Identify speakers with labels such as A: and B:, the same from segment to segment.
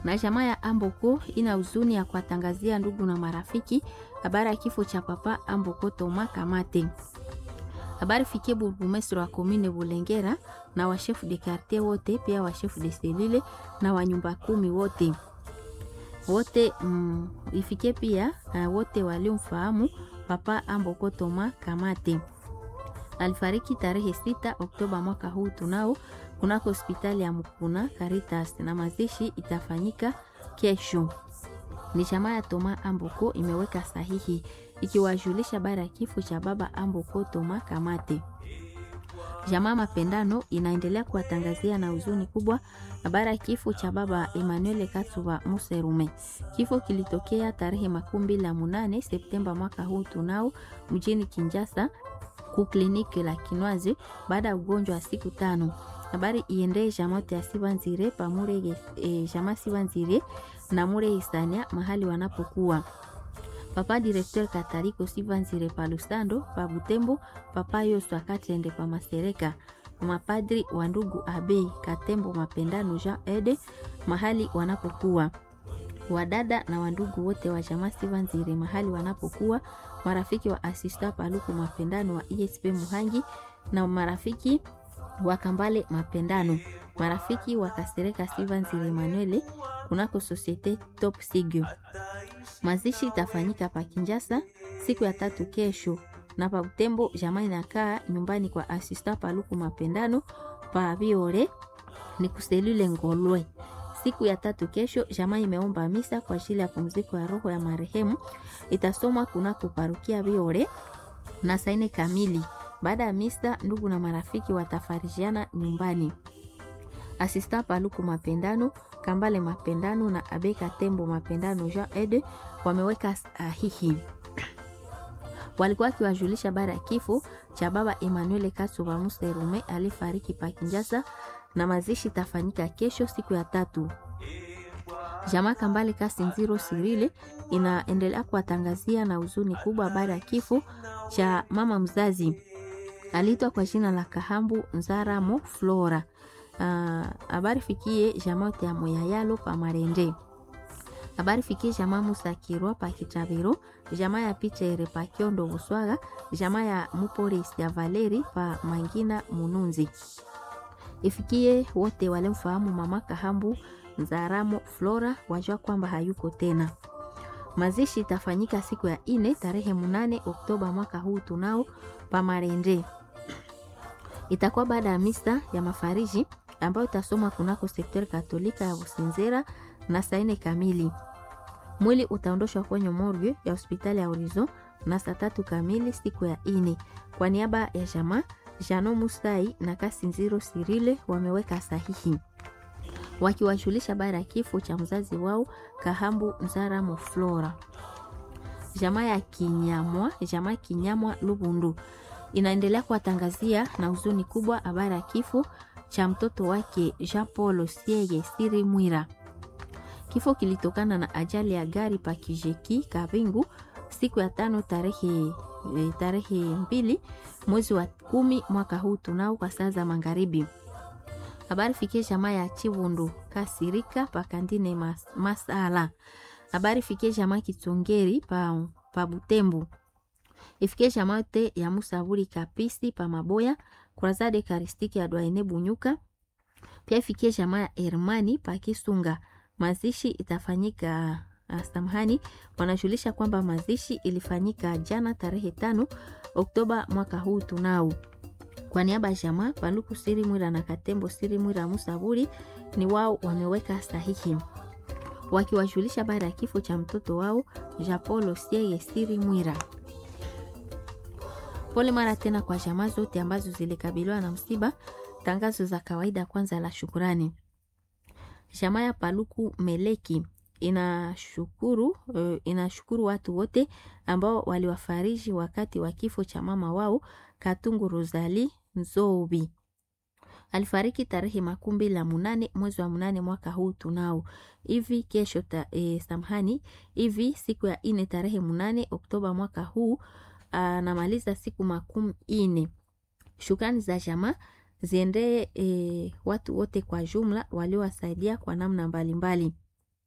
A: Na jamaa ya Amboko ina huzuni ya kuwatangazia ndugu na marafiki habari ya kifo cha papa Amboko Toma Kamate. Habari fikie burgomestre wa commune Bulengera na wa chef de quartier wote, pia wa chef de cellule na wa nyumba kumi wote wote mm, ifikie pia uh, wote waliomfahamu papa Amboko Toma Kamate. Alifariki tarehe sita Oktoba mwaka huu tunao kunako hospitali ya Mukuna Caritas, na mazishi itafanyika kesho. Ni jamaa ya Toma Amboko imeweka sahihi ikiwajulisha bara ya kifo cha baba Amboko Toma Kamate. Jamaa Mapendano inaendelea kuwatangazia na huzuni kubwa habari ya kifo cha baba Emmanuel Katsuba Muserume. Kifo kilitokea tarehe makumi mbili na munane Septemba mwaka huu tunao mjini Kinjasa ku kliniki la Kinwazi baada ya ugonjwa wa siku tano. Habari iendee jamote ya Sibanzire pamure e, jama Sibanzire na mure Isania mahali wanapokuwa papa directeur Katariko Sivanzire pa Lusando pa Butembo, papa Yoswa Katende pa Masereka, mapadri wa ndugu Abei Katembo Mapendano Jean Ede mahali wanapokuwa, wadada na wandugu wote wa jamaa Sivanzire mahali wanapokuwa, marafiki wa asista Paluku Mapendano wa ESP Muhangi na marafiki wa Kambale Mapendano, marafiki wa Kasereka Sivanzire Manuele kunako Societe Top Sigio. Mazishi itafanyika pa Kinjasa siku ya tatu kesho, na pa Butembo jamaa inakaa nyumbani kwa asista Paluku Mapendano pa Biore ni kuselule Ngolwe. Siku ya tatu kesho jamaa imeomba misa kwa ajili ya pumziko ya roho ya marehemu, itasomwa kunako parukia Biore na saine kamili. Baada ya misa, ndugu na marafiki watafarijiana nyumbani. Asista Paluku Mapendano Kambale Mapendano na Abeka Tembo Mapendano Jean Ede wameweka sahihi. Walikuwa akiwajulisha bara ya kifo cha baba Emmanuel Katsuba Muserume alifariki pa Kinjasa, na mazishi tafanyika kesho siku ya tatu. Jamaa Kambale Kasinziro Sirile inaendelea kuwatangazia na huzuni kubwa bara ya kifo cha mama mzazi aliitwa kwa jina la Kahambu Nzaramo Flora. Habari uh, fikie jamaa yote ya Moyayalo pa Marende. Habari fikie jamaa Musa Kirwa pa Kitabiro, jamaa ya picha ere pa Kiondo Buswaga, jamaa ya Muporis ya Valeri pa Mangina Mununzi. Ifikie wote walemfahamu mama Kahambu Nzaramo Flora, wajua kwamba hayuko tena. Mazishi itafanyika siku ya ine tarehe munane Oktoba mwaka huu tunao pa Marende. Itakuwa baada ya misa ya mafariji ambayo itasomwa kunako sekter katolika ya Businzera na saine kamili. Mwili utaondoshwa kwenye morgue ya hospitali ya Horizon na saa tatu kamili siku ya ine. Kwa niaba ya jamaa Jano Musai na Kasinziro Sirile wameweka sahihi wakiwajulisha baada ya kifo cha mzazi wao Kahambu Nzaramo Flora. Jamaa ya Kinyamwa, jamaa Kinyamwa Lubundu inaendelea kuwatangazia na huzuni kubwa habari ya kifo cha mtoto wake Jean Paul Siege Siri Mwira. Kifo kilitokana na ajali ya gari pa Kijeki Kabingu siku ya tano tarehe, tarehe mbili mwezi wa kumi mwaka huu tunao kwa saa za magharibi. Habari fikie jamaa ya Chivundu Kasirika pa Kandine mas, Masala. Habari fikie jamaa Kitongeri pa, pa Butembo ifikie jamaa yote ya Musaburi Kapisi pa Maboya Kurazade Karistiki ya Dwaene Bunyuka. Pia ifikie jamaa ya Hermani pa Kisunga. Mazishi itafanyika samahani, wanajulisha kwamba mazishi ilifanyika jana tarehe tano Oktoba mwaka huu tunao. Kwa niaba ya jamaa Paluku Siri Mwira na Katembo Siri Mwira Musaburi ni wao wameweka sahihi wakiwajulisha baada ya kifo cha mtoto wao Japolo Sieye Siri Mwira. Pole mara tena kwa jamaa zote ambazo zilikabiliwa na msiba. Tangazo za kawaida kwanza la shukurani. Jamaa ya Paluku Meleki inashukuru uh, inashukuru watu wote ambao waliwafariji wakati wa kifo cha mama wao Katungu Rosali Nzobi. Alifariki tarehe makumi mbili na munane mwezi wa munane mwaka huu tunao hivi kesho ta, e, samhani hivi siku ya ine tarehe munane Oktoba mwaka huu anamaliza siku makumi ine. Shukrani za jamaa ziendee e, watu wote kwa jumla waliowasaidia kwa namna mbalimbali mbali.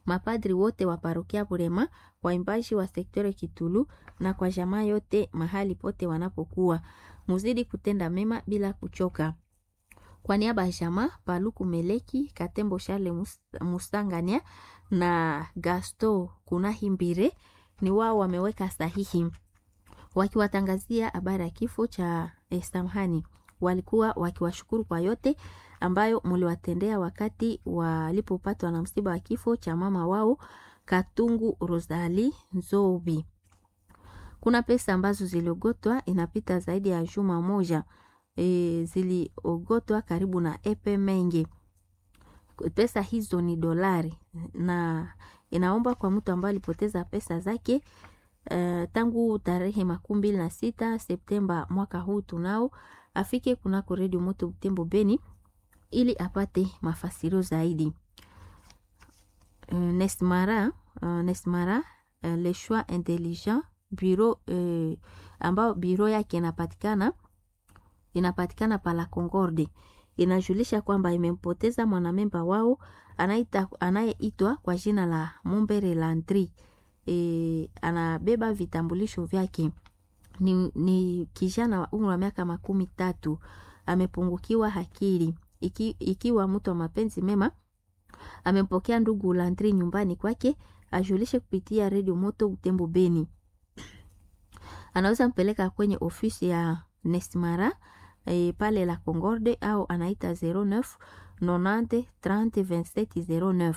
A: mapadri wote wa parokia Burema, waimbaji wa sektore Kitulu na kwa jamaa yote mahali pote wanapokuwa. Muzidi kutenda mema bila kuchoka. Kwa niaba ya jamaa Paluku Meleki, Katembo Shale Musangania na Gasto Kunahimbire ni wao wameweka sahihi wakiwatangazia habari ya kifo cha eh, samhani. Walikuwa wakiwashukuru kwa yote ambayo muliwatendea wakati walipopatwa na msiba wa kifo cha mama wao Katungu Rosali Nzobi. Kuna pesa ambazo ziliogotwa inapita zaidi ya juma moja e, ziliogotwa karibu na epe mengi. Pesa hizo ni dolari na inaomba kwa mtu ambaye alipoteza pesa zake uh, tangu tarehe makumi mbili na sita Septemba mwaka huu tunao afike kunako redio moto Butembo Beni ili apate mafasirio zaidi. Uh, Nesmara, uh, Nesmara uh, le choix intelligent bureau uh, ambao biro yake inapatikana inapatikana pala Concorde inajulisha kwamba imempoteza mwanamemba wao anayeitwa kwa jina la Mumbere Landry. E, anabeba vitambulisho vyake ni, ni kijana wa umri wa miaka makumi tatu amepungukiwa akili. Iki, ikiwa mtu wa mapenzi mema amempokea ndugu Landry nyumbani kwake, ajulishe kupitia redio moto Butembo Beni. Anaweza mpeleka kwenye ofisi ya Nesmara e, pale la Concorde au anaita 09 90 30 27 09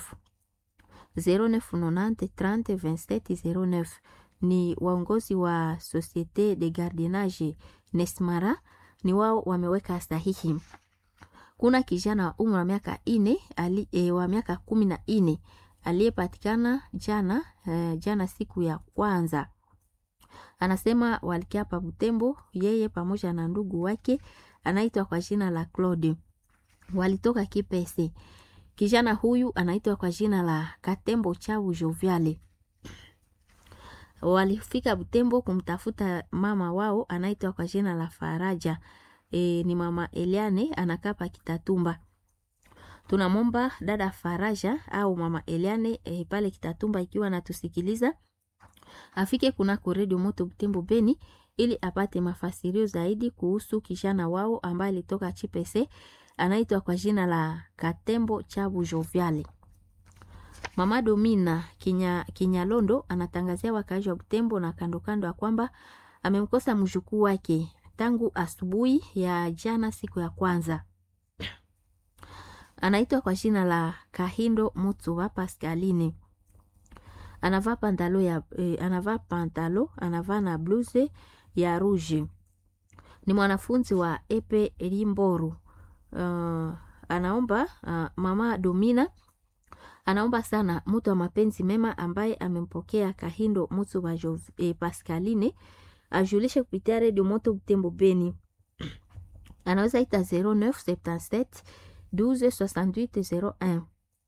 A: 0990 30 27 09 ni waongozi wa Societe de Gardiennage Nesmara, ni wao wameweka sahihi. Kuna kijana wa umri wa miaka ine ali, e, wa miaka kumi na ine aliyepatikana jana e, jana siku ya kwanza anasema walikia pa Butembo, yeye pamoja na ndugu wake anaitwa kwa jina la Claude, walitoka Kipese. Kijana huyu anaitwa kwa jina la Katembo Chabu Joviale. Walifika Butembo kumtafuta mama wao anaitwa kwa jina la Faraja. E, ni mama Eliane anakaa pa Kitatumba. Tunamwomba dada Faraja au mama Eliane e, pale Kitatumba ikiwa anatusikiliza afike kunako redio moto Butembo Beni ili apate mafasirio zaidi kuhusu kijana wao ambaye alitoka Chipese anaitwa kwa jina la Katembo Chabu Joviale. Mama Domina Kinya, Kinyalondo anatangazia wakaaji wa Butembo na kando kando ya kwamba amemkosa mjukuu wake tangu asubuhi ya jana siku ya kwanza. Anaitwa kwa jina la Kahindo Mutsuwa Pascaline anavaa pantalo ya eh, anavaa pantalo anavaa na bluse ya rouge. Ni mwanafunzi wa Epe Limboru. Uh, anaomba uh, mama Domina anaomba sana mtu wa mapenzi mema ambaye amempokea Kahindo mtu wa eh, Pascaline ajulishe kupitia redio moto Butembo Beni. Anaweza ita 0977 12 68 01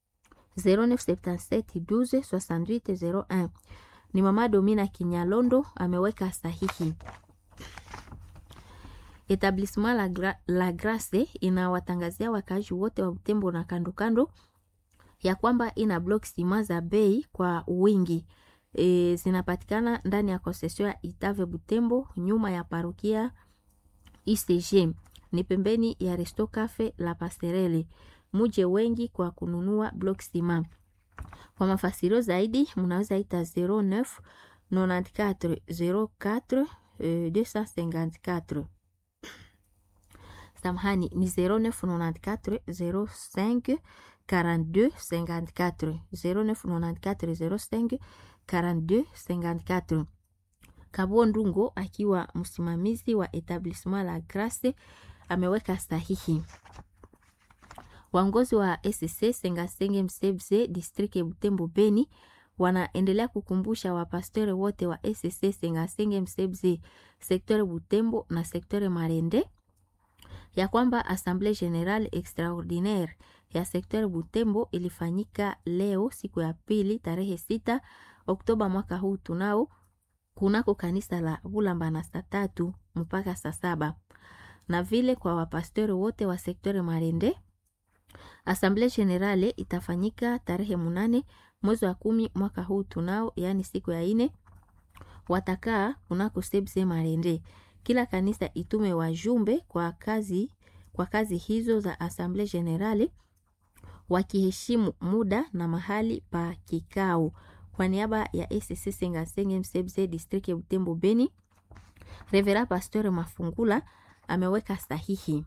A: 0977 12 68 01. Ni mama Domina Kinyalondo ameweka sahihi. Etablissement la, Gra la Grace inawatangazia wakaaji wote wa Butembo na kando kando ya kwamba ina block sima za bei kwa wingi. E, zinapatikana ndani ya concession ya Itave Butembo nyuma ya parokia ICG. Ni pembeni ya Resto Cafe La Passerelle muje wengi kwa kununua block sima. Kwa mafasirio zaidi mnaweza ita 09 94 04 254 samahani ni 0994 05 42 54 0994 05 42 54 Kabo Ndungo akiwa msimamizi wa etablissement la Grace ameweka sahihi. Waongozi wa SC Sengasenge Msebze district ya Butembo Beni wanaendelea kukumbusha wapastori wote wa SC Sengasenge Msebze sektore Butembo na sektore Marende ya kwamba Assemblée Générale Extraordinaire ya sektore Butembo ilifanyika leo siku ya pili tarehe sita Oktoba mwaka huu tunao kunako kanisa la Bulamba na saa tatu mpaka saa saba na vile kwa wapastori wote wa sektore Marende Assemblée Générale itafanyika tarehe munane mwezi wa kumi mwaka huu tunao, yaani siku ya ine watakaa kunako sebse Marende. Kila kanisa itume wajumbe kwa kazi, kwa kazi hizo za Assemblée Generale wakiheshimu muda na mahali pa kikao. Kwa niaba ya ECC Sengasenge Msebse district ya Butembo Beni, Revera Pasteur Mafungula ameweka sahihi.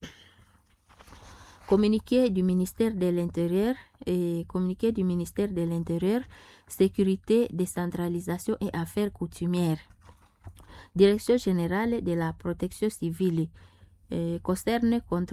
A: Communiqué du ministère de l'Intérieur et communiqué du ministère de l'Intérieur, Sécurité, décentralisation et affaires coutumières. Direction générale de la protection civile euh, concerne contre